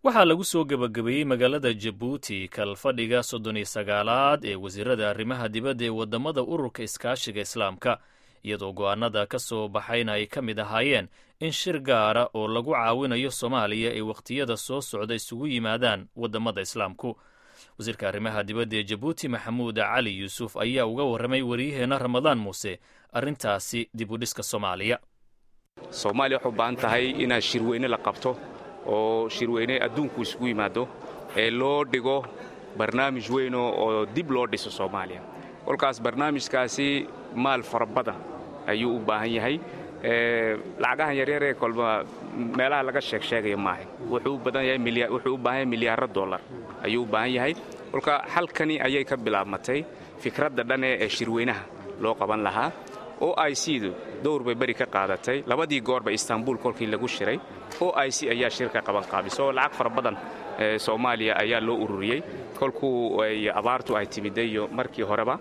waxaa lagu soo gebagabeeyey magaalada jabuuti kalfadhiga soddon iyo sagaalaad ee wasiirada arrimaha dibadda ee waddamada ururka iskaashiga islaamka iyadoo go'aanada ka soo baxayna ay ka mid ahaayeen in shir gaara oo lagu caawinayo soomaaliya ay wakhtiyada soo socda isugu yimaadaan waddamada islaamku wasiirka arrimaha dibadda ee jabuuti maxamuud cali yuusuf ayaa uga warramay wariyaheenna ramadaan muuse arrintaasi dib u dhiska soomaaliya soomaaliya waxay u baahan tahay inaad shirweyne la qabto oo shirweyne adduunku isugu yimaado ee loo dhigo barnaamij weyn oo dib loo dhiso soomaaliya kolkaas barnaamijkaasi maal fara badan ayuu u baahan yahay lacagahan yaryaree kolba meelaha laga sheeg sheegaya maaha wuxuu u baahan yahay milyaaro dollar ayuu u baahan yahay kolka halkani ayay ka bilaabmatay fikradda dhan ee shirweynaha loo qaban lahaa o i c-du dowr bay beri ka qaadatay labadii goorba istanbul kolkii lagu shiray o i c ayaa shirka qabanqaabiso lacag fara badan soomaaliya ayaa loo ururiyey kolkuu abaartu ay timiday iyo markii horeba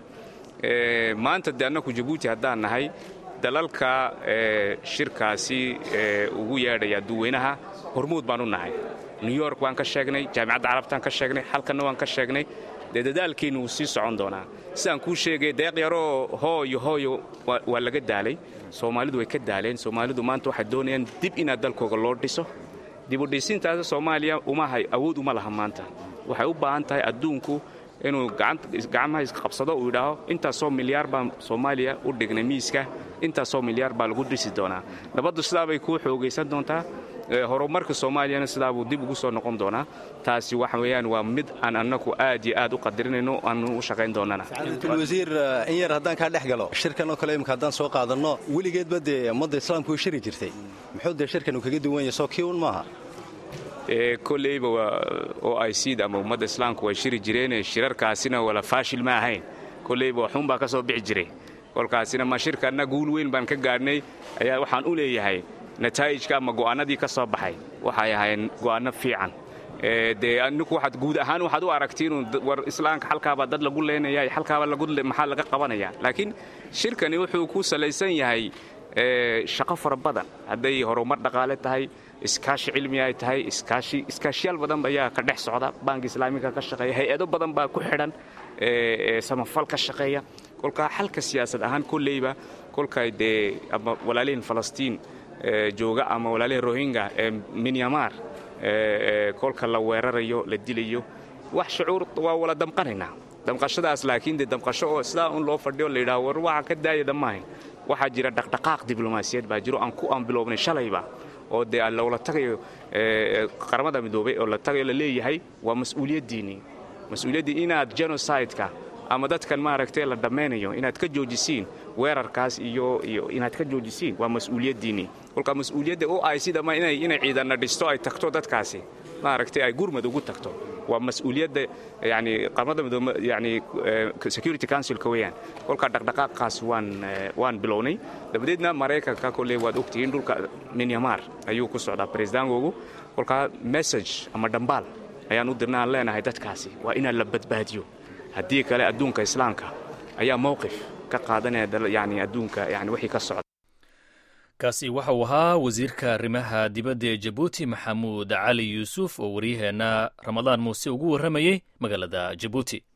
maanta de annaku jabuuti haddaan nahay dalalka shirkaasi ugu yeedhaya duweynaha hormuud baan u nahay new york waan ka sheegnay jaamicadda carabtaan ka sheegnay halkanna waan ka sheegnay dee dadaalkeennu wuu sii socon doonaa sidaan kuu sheegay deeq yaroo hooyo hooyo waa laga daalay soomaalidu way ka daaleen soomaalidu maanta waxay doonayaan dib inaad dalkooga loo dhiso dibudhisintaas soomaaliya umahay awood uma laha maanta waxay u baahan tahay adduunku inuu gacmaha isqabsado uu yidhaaho intaasoo milyaar baan soomaaliya u dhignay miiska intaasoo milyaar baa lagu dhisi doonaa nabaddu sidaabay kuu xoogaysan doontaa horumarka soomaaliyana sidaabuu dib ugu soo noqon doonaa taasi waxa weeyaan waa mid aan annagu aad iyo aad u qadarinayno aanu u shaqayn doonana wasiir in yar haddaan kaa dhex galo shirkan oo kale imika haddaan soo qaadanno weligeedba dee ummadda islaamku way shiri jirtay muxuu dee shirkan uu kaga duwan yahay soo kii un maaha koleyba o i c da ama ummadda islaamku way shiri jireen shirarkaasina wala faashil ma ahayn koleyba waxuun baa ka soo bixi jiray kolkaasina ma shirkanna guul weyn baan ka gaadhnay ayaa waxaan u leeyahay nataa'ijka ama go'aanadii ka soo baxay waxay ahayn go'aanno fiican dee aninku waxaad guud ahaan waxaad u aragtiin war islaamka halkaabaa dad lagu leenaya halkaaba maxaa laga qabanaya laakiin shirkani wuxuu ku salaysan yahay shaqo fara badan hadday horumar dhaqaale tahay iskaashi cilmi ay tahay iskaashiyaal badan ayaa ka dhex socda baanka islaamiga ka shaqeeya hay-ado badan baa ku xidhan samafal ka shaqeeya kolkaa xalka siyaasad ahaan kolleyba kolkay dee ama walaalihin falastiin jooga ama walaalihin rohingya ee minyamar kolka la weerarayo la dilayo wax shucuur waa wala damqanaynaa damqashadaas laakiin dee damqasho oo sidaa un loo fadhiyo la yidhaho war waxa ka daaya dhammaahayn waxaa jira dhaqdhaqaaq diblomaasiyad baa jiro aan ku aan bilownay shalayba oo dee loola tagayo qaramada midoobay oo la tagayo la leeyahay waa mas-uuliyaddiinii mas-uuliyaddii inaad genocideka ama dadkan maaragtay la dhammaynayo inaad ka joojisiin weerarkaas iyo iyo inaad ka joojisiin waa mas-uuliyaddiinnii kolka mas-uuliyadda o i c dama inay inay ciidanna dhisto ay tagto dadkaasi maaragtay ay gurmad ugu tagto waa mas-uuliyadda yani qaramada midoobe yani security councilka weeyaan kolka dhaqdhaqaaqaas waan waan bilownay dabadeedna maraykanka kolley waad ogtihiin dhulka minyamar ayuu ku socdaa presidangoogu kolkaa message ama dhambaal ayaan u dirna aan leenahay dadkaasi waa inaan la badbaadiyo haddii kale adduunka islaamka ayaa mowqif ka qaadanaya yani adduunka yani wixii ka socda kaasi waxa uu ahaa wasiirka arrimaha dibadda ee jabuuti maxamuud cali yuusuf oo waryaheenna ramadaan muuse ugu warramayey magaalada jabuuti